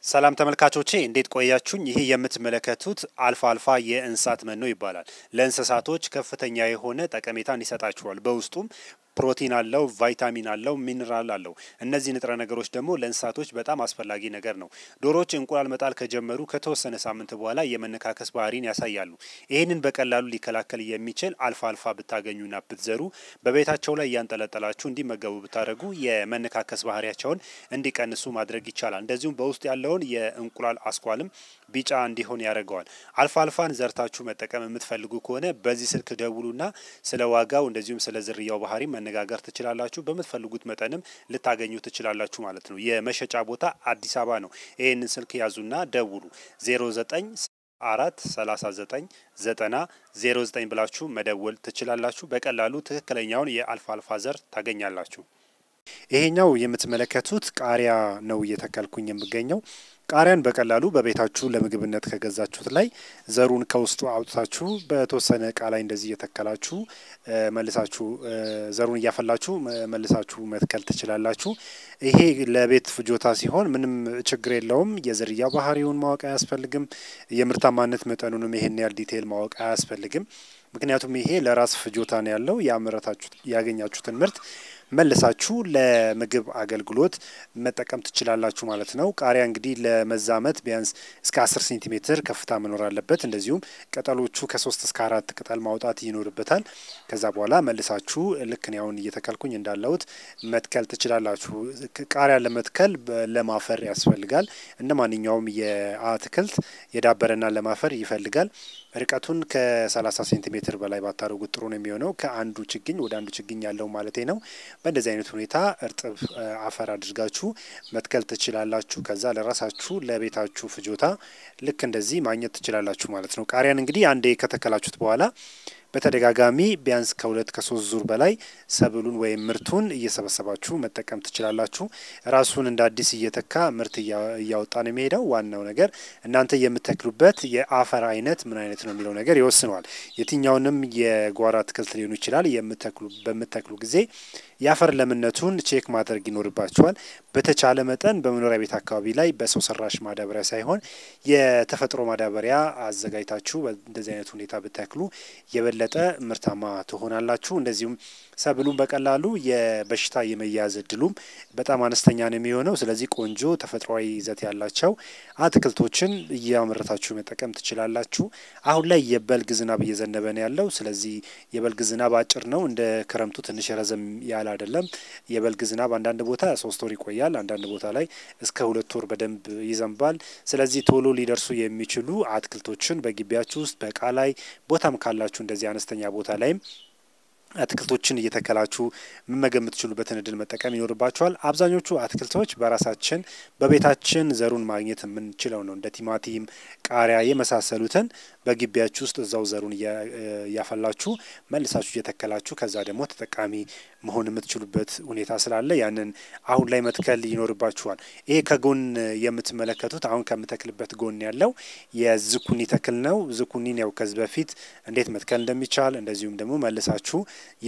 ሰላም ተመልካቾቼ እንዴት ቆያችሁኝ? ይህ የምትመለከቱት አልፋ አልፋ የእንስሳት መኖ ይባላል። ለእንስሳቶች ከፍተኛ የሆነ ጠቀሜታን ይሰጣችኋል። በውስጡም ፕሮቲን አለው፣ ቫይታሚን አለው፣ ሚኒራል አለው። እነዚህ ንጥረ ነገሮች ደግሞ ለእንስሳቶች በጣም አስፈላጊ ነገር ነው። ዶሮዎች እንቁላል መጣል ከጀመሩ ከተወሰነ ሳምንት በኋላ የመነካከስ ባህሪን ያሳያሉ። ይህንን በቀላሉ ሊከላከል የሚችል አልፋ አልፋ ብታገኙና ብትዘሩ በቤታቸው ላይ እያንጠለጠላችሁ እንዲመገቡ ብታደርጉ የመነካከስ ባህሪያቸውን እንዲቀንሱ ማድረግ ይቻላል። እንደዚሁም በውስጥ ያለውን የእንቁላል አስኳልም ቢጫ እንዲሆን ያደርገዋል። አልፋ አልፋን ዘርታችሁ መጠቀም የምትፈልጉ ከሆነ በዚህ ስልክ ደውሉና ስለ ዋጋው እንደዚሁም ስለ ዝርያው ባህሪ መነጋገር ትችላላችሁ። በምትፈልጉት መጠንም ልታገኙ ትችላላችሁ ማለት ነው። የመሸጫ ቦታ አዲስ አበባ ነው። ይህንን ስልክ ያዙና ደውሉ 09 አራት ሰላሳ ዘጠኝ ዘጠና ዜሮ ዘጠኝ ብላችሁ መደወል ትችላላችሁ። በቀላሉ ትክክለኛውን የአልፋ አልፋ ዘር ታገኛላችሁ። ይሄኛው የምትመለከቱት ቃሪያ ነው እየተከልኩኝ የምገኘው። ቃሪያን በቀላሉ በቤታችሁ ለምግብነት ከገዛችሁት ላይ ዘሩን ከውስጡ አውጥታችሁ በተወሰነ እቃ ላይ እንደዚህ እየተከላችሁ መልሳችሁ ዘሩን እያፈላችሁ መልሳችሁ መትከል ትችላላችሁ። ይሄ ለቤት ፍጆታ ሲሆን ምንም ችግር የለውም። የዝርያ ባህሪውን ማወቅ አያስፈልግም። የምርታማነት መጠኑንም ይሄን ያህል ዲቴይል ማወቅ አያስፈልግም። ምክንያቱም ይሄ ለራስ ፍጆታ ነው ያለው። ያመረታችሁት ያገኛችሁትን ምርት መልሳችሁ ለምግብ አገልግሎት መጠቀም ትችላላችሁ ማለት ነው። ቃሪያ እንግዲህ ለመዛመት ቢያንስ እስከ አስር ሴንቲሜትር ከፍታ መኖር አለበት። እንደዚሁም ቅጠሎቹ ከሶስት እስከ አራት ቅጠል ማውጣት ይኖርበታል። ከዛ በኋላ መልሳችሁ ልክ እኔ አሁን እየተከልኩኝ እንዳለሁት መትከል ትችላላችሁ። ቃሪያ ለመትከል ለም አፈር ያስፈልጋል። እንደ ማንኛውም የአትክልት የዳበረና ለም አፈር ይፈልጋል። ርቀቱን ከ30 ሴንቲሜትር በላይ ባታደርጉት ጥሩ ነው የሚሆነው። ከአንዱ ችግኝ ወደ አንዱ ችግኝ ያለው ማለቴ ነው። በእንደዚህ አይነት ሁኔታ እርጥብ አፈር አድርጋችሁ መትከል ትችላላችሁ። ከዛ ለራሳችሁ ለቤታችሁ ፍጆታ ልክ እንደዚህ ማግኘት ትችላላችሁ ማለት ነው። ቃሪያን እንግዲህ አንዴ ከተከላችሁት በኋላ በተደጋጋሚ ቢያንስ ከሁለት ከሶስት ዙር በላይ ሰብሉን ወይም ምርቱን እየሰበሰባችሁ መጠቀም ትችላላችሁ። ራሱን እንደ አዲስ እየተካ ምርት እያወጣ ነው የሚሄደው። ዋናው ነገር እናንተ የምተክሉበት የአፈር አይነት ምን አይነት ነው የሚለው ነገር ይወስነዋል። የትኛውንም የጓሮ አትክልት ሊሆኑ ይችላል የምተክሉ በምተክሉ ጊዜ የአፈር ለምነቱን ቼክ ማድረግ ይኖርባቸዋል። በተቻለ መጠን በመኖሪያ ቤት አካባቢ ላይ በሰው ሰራሽ ማዳበሪያ ሳይሆን የተፈጥሮ ማዳበሪያ አዘጋጅታችሁ እንደዚህ አይነት ሁኔታ ብተክሉ የበለጠ ምርታማ ትሆናላችሁ። እንደዚሁም ሰብሉን በቀላሉ የበሽታ የመያዝ እድሉም በጣም አነስተኛ ነው የሚሆነው። ስለዚህ ቆንጆ ተፈጥሯዊ ይዘት ያላቸው አትክልቶችን እያመረታችሁ መጠቀም ትችላላችሁ። አሁን ላይ የበልግ ዝናብ እየዘነበ ነው ያለው። ስለዚህ የበልግ ዝናብ አጭር ነው፣ እንደ ክረምቱ ትንሽ ረዘም ያለ አይደለም። የበልግ ዝናብ አንዳንድ ቦታ ሶስት ወር ይቆያል፣ አንዳንድ ቦታ ላይ እስከ ሁለት ወር በደንብ ይዘንባል። ስለዚህ ቶሎ ሊደርሱ የሚችሉ አትክልቶችን በግቢያችሁ ውስጥ በእቃ ላይ ቦታም ካላችሁ እንደዚህ አነስተኛ ቦታ ላይም አትክልቶችን እየተከላችሁ መመገብ የምትችሉበትን እድል መጠቀም ይኖርባችኋል። አብዛኞቹ አትክልቶች በራሳችን በቤታችን ዘሩን ማግኘት የምንችለው ነው። እንደ ቲማቲም፣ ቃሪያ የመሳሰሉትን በግቢያችሁ ውስጥ እዛው ዘሩን እያፈላችሁ መልሳችሁ እየተከላችሁ ከዛ ደግሞ ተጠቃሚ መሆን የምትችሉበት ሁኔታ ስላለ ያንን አሁን ላይ መትከል ይኖርባችኋል። ይሄ ከጎን የምትመለከቱት አሁን ከምተክልበት ጎን ያለው የዝኩኒ ተክል ነው። ዝኩኒን ያው ከዚህ በፊት እንዴት መትከል እንደሚቻል እንደዚሁም ደግሞ መልሳችሁ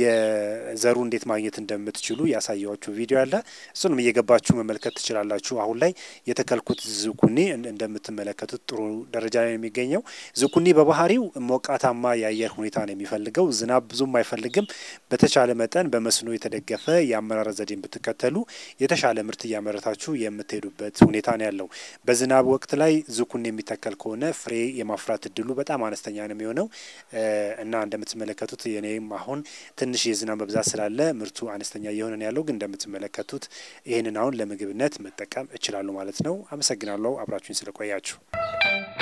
የዘሩ እንዴት ማግኘት እንደምትችሉ ያሳየዋችሁ ቪዲዮ አለ። እሱንም እየገባችሁ መመልከት ትችላላችሁ። አሁን ላይ የተከልኩት ዝኩኒ እንደምትመለከቱት ጥሩ ደረጃ ላይ ነው የሚገኘው። ዝኩኒ በባህሪው ሞቃታማ የአየር ሁኔታ ነው የሚፈልገው። ዝናብ ብዙም አይፈልግም። በተቻለ መጠን በመስኖ የተደገፈ የአመራረት ዘዴን ብትከተሉ የተሻለ ምርት እያመረታችሁ የምትሄዱበት ሁኔታ ነው ያለው። በዝናብ ወቅት ላይ ዝኩኒ የሚተከል ከሆነ ፍሬ የማፍራት እድሉ በጣም አነስተኛ ነው የሚሆነው እና እንደምትመለከቱት የኔም አሁን ትንሽ የዝናብ መብዛት ስላለ ምርቱ አነስተኛ እየሆነ ነው ያለው። ግን እንደምትመለከቱት ይህንን አሁን ለምግብነት መጠቀም እችላለሁ ማለት ነው። አመሰግናለሁ አብራችሁኝ ስለቆያችሁ።